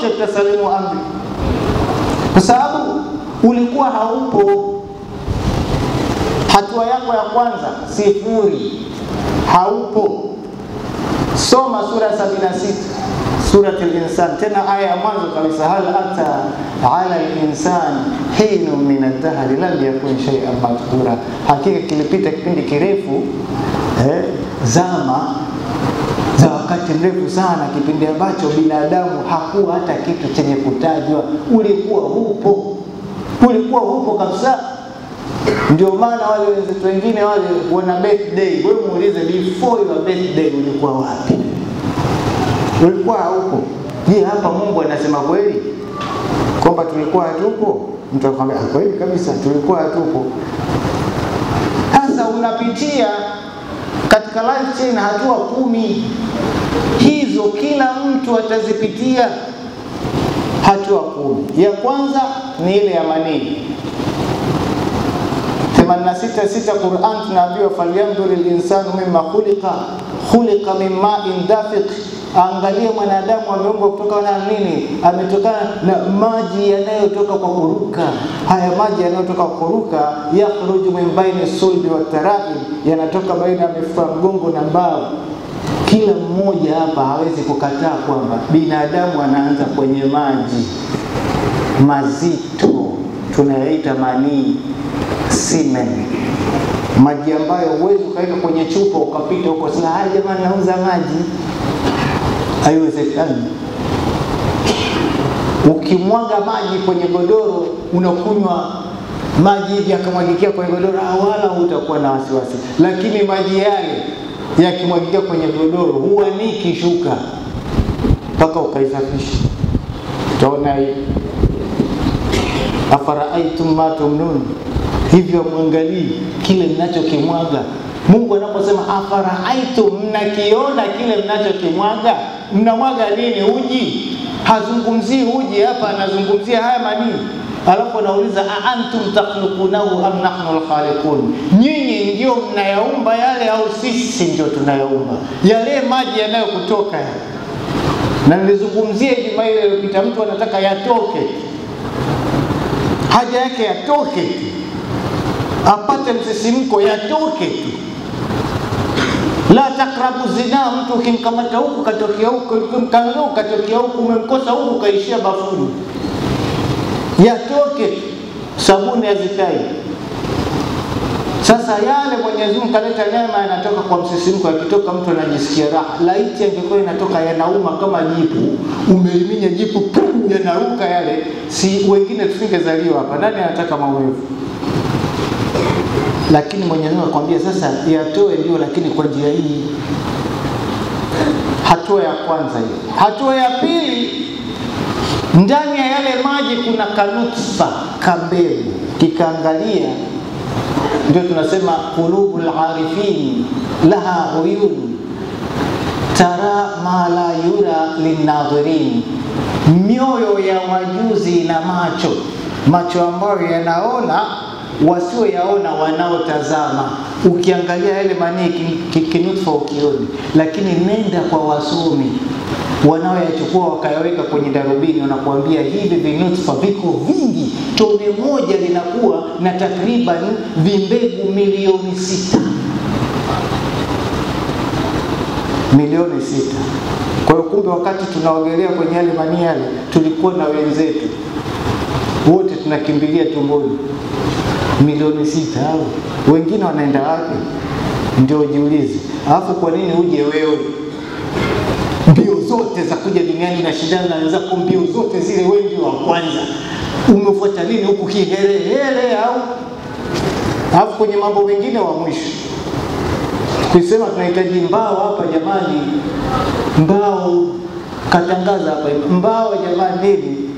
sote tutasalimu amri, kwa sababu ulikuwa haupo. Hatua yako ya kwanza sifuri, haupo. Soma sura ya 76 Surat al-Insan, tena aya ya mwanzo kabisa, hal ata ala al-insan hinu min ad-dahri lam yakun shay'an madhkura, hakika kilipita kipindi kirefu eh, zama za wakati mrefu sana, kipindi ambacho binadamu hakuwa hata kitu chenye kutajwa. Ulikuwa hupo, ulikuwa hupo kabisa. Ndio maana wale wenzetu wengine wale wana birthday, wewe muulize, before your birthday ulikuwa wapi? Ulikuwa haupo. Je, hapa Mungu anasema kweli kwamba tulikuwa hatupo? Mtu akwambia kweli kabisa, tulikuwa hatupo. Sasa unapitia katika life chain hatua kumi hizo, kila mtu atazipitia hatua kumi. Ya kwanza ni ile ya manii 86 Qur'an tunaambiwa falyandhuri linsanu mimma khuliqa khuliqa min ma'in dafiq, angalie mwanadamu ameumbwa kutoka na nini? Ametokana na maji yanayotoka kwa kuruka. Haya maji yanayotoka kwa kuruka, yakhruju min baini sulbi wa taraib, yanatoka baina ya mifupa mgongo na mbavu. Kila mmoja hapa hawezi kukataa kwamba binadamu anaanza kwenye maji mazito tunayaita manii semen, maji ambayo huwezi ukaweka kwenye chupa ukapita huko sasa, haya jamani, nauza maji. Haiwezekani. Ukimwaga maji kwenye godoro, unakunywa maji hivi yakamwagikia kwenye godoro, wala hutakuwa na wasiwasi, lakini maji yale yakimwagikia kwenye godoro huaniki shuka mpaka ukaisafisha. Utaona hii afaraaaitum ma tumnun, hivyo mwangalii kile mnachokimwaga. Mungu anaposema afaraaaitum, mnakiona kile mnachokimwaga, mnamwaga nini? Uji. Hazungumzii uji hapa, anazungumzia haya manii. Alafu anauliza aantum takhluqunahu am nahnu alkhaliqun, nyinyi ndio mnayaumba yale au sisi ndio tunayaumba yale maji yanayokutoka yale? Na nilizungumzia Ijumaa ile iliyopita, mtu anataka yatoke haja yake yatoke tu, apate msisimko, yatoke tu. La takrabu zina, mtu ukimkamata huku katokea huku, ukimkamata huku katokea huku, umemkosa huku kaishia bafuni, yatoke tu, sabuni hazikai. Sasa yale Mwenyezi Mungu kaleta neema, yanatoka kwa msisimko, yakitoka mtu anajisikia raha. Laiti angekuwa inatoka yanauma kama jipu, umeiminya jipu, pum, yanaruka yale, si wengine tusingezaliwa hapa. Nani anataka maumivu? Lakini Mwenyezi Mungu akwambia sasa yatoe, ndio, lakini kwa njia hii. Hatua ya kwanza hiyo. Hatua ya pili, ndani ya yale maji kuna kanutfa, kambegu, kikaangalia ndio tunasema qulubul arifin laha uyun tara ma la yura linnadhirin, mioyo ya wajuzi na macho macho ambayo yanaona wasioyaona wanaotazama. Ukiangalia yale manii kinutfa ukioni, lakini nenda kwa wasomi wanaoyachukua wakayaweka kwenye darubini, wanakuambia hivi vinutfa viko vingi, tone moja linakuwa na takriban vimbegu milioni sita milioni sita. Kwa hiyo kumbe, wakati tunaogelea kwenye yale manii yale, tulikuwa na wenzetu wote tunakimbilia tumboni, milioni sita. Au wengine wanaenda wapi? Ndio jiulize. Alafu kwa nini uje wewe mbio zote za kuja duniani na shindana na wenzako, mbio zote zile, wewe ndio wa kwanza. Umefuata nini huku kihelehele? Au alafu kwenye mambo mengine wa mwisho kusema tunahitaji mbao hapa jamani, mbao katangaza hapa mbao jamani, nini